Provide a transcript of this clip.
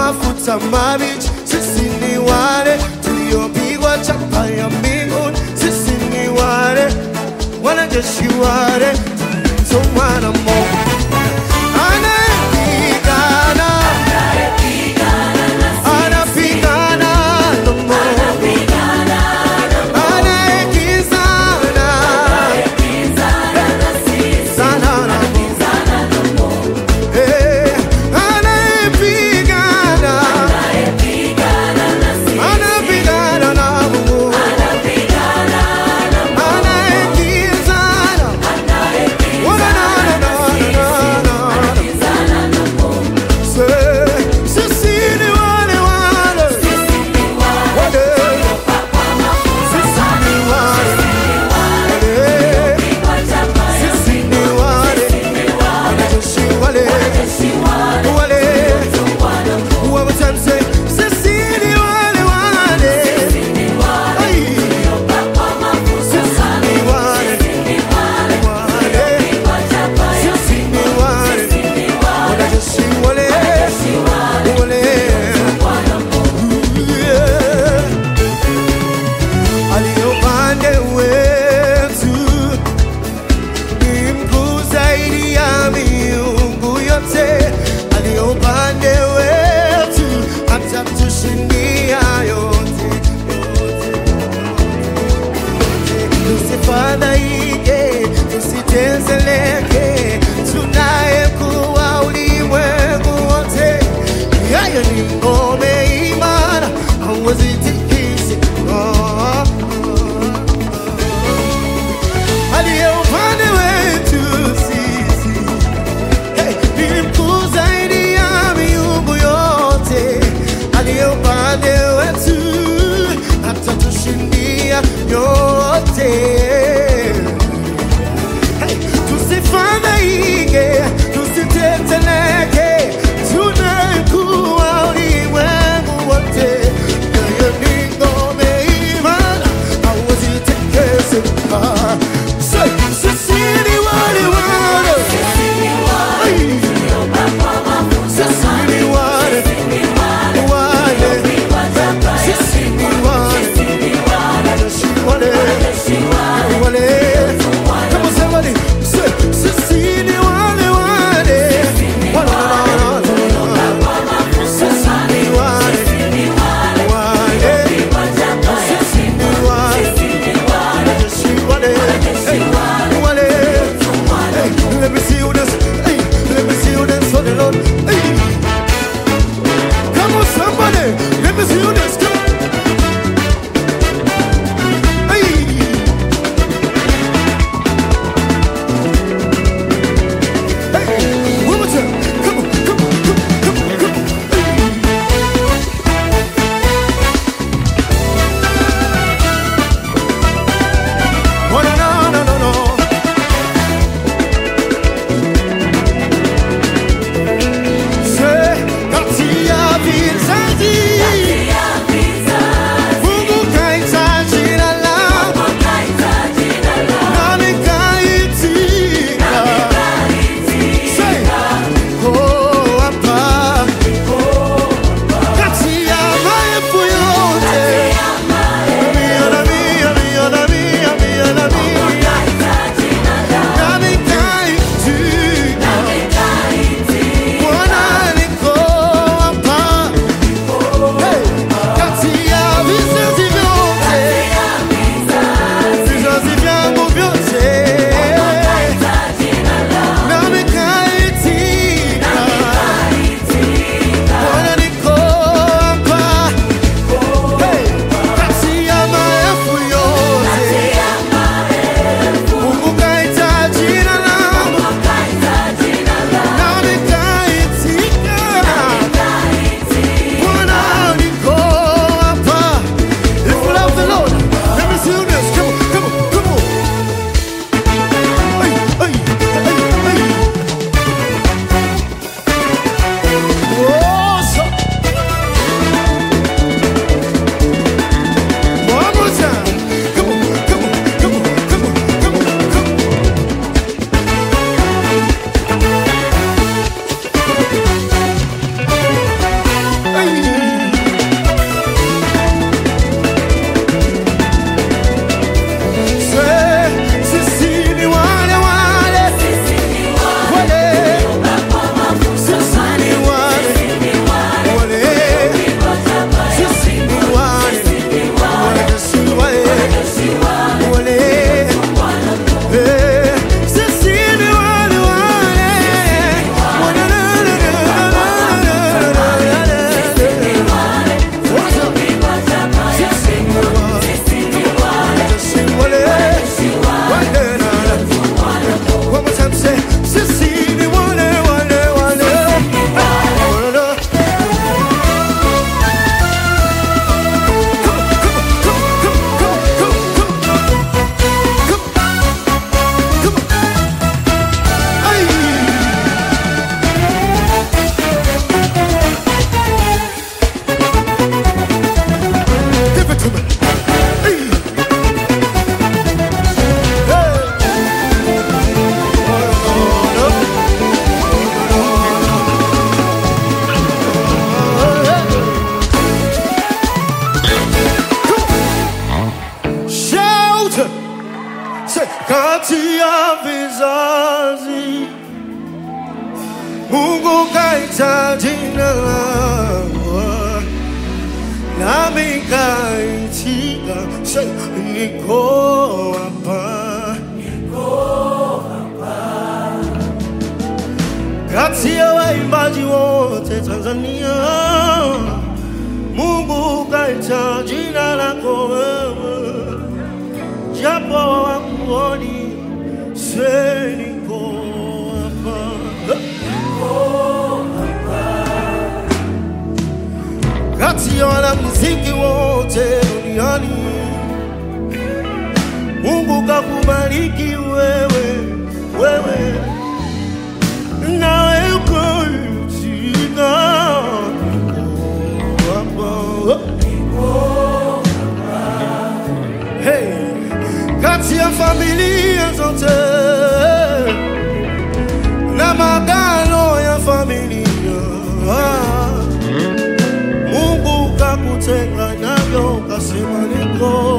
mafuta mabichi. Sisi ni wale tuliopigwa chapa ya mbinguni. Sisi ni wale wanajeshi wale tumwa na Mungu anayepigana anapigana na Mungu anayekizana sana na Mungu Eh, anayepigana anapigana na Mungu anayekizana Wana na na na na na Mungu kaita jina langu nami kaitika, say niko hapa, kati ya waimbaji wote Tanzania, Mungu kaita jina lako wewe, japo hawakuoni, say niko hapa. kati ya wanamuziki wote duniani, Mungu kakubariki wewe, wewe nawe ukaitika hapa. Hey, kati ya familia zote na magano ya familia Mungu kakutenga navyo, kasema niko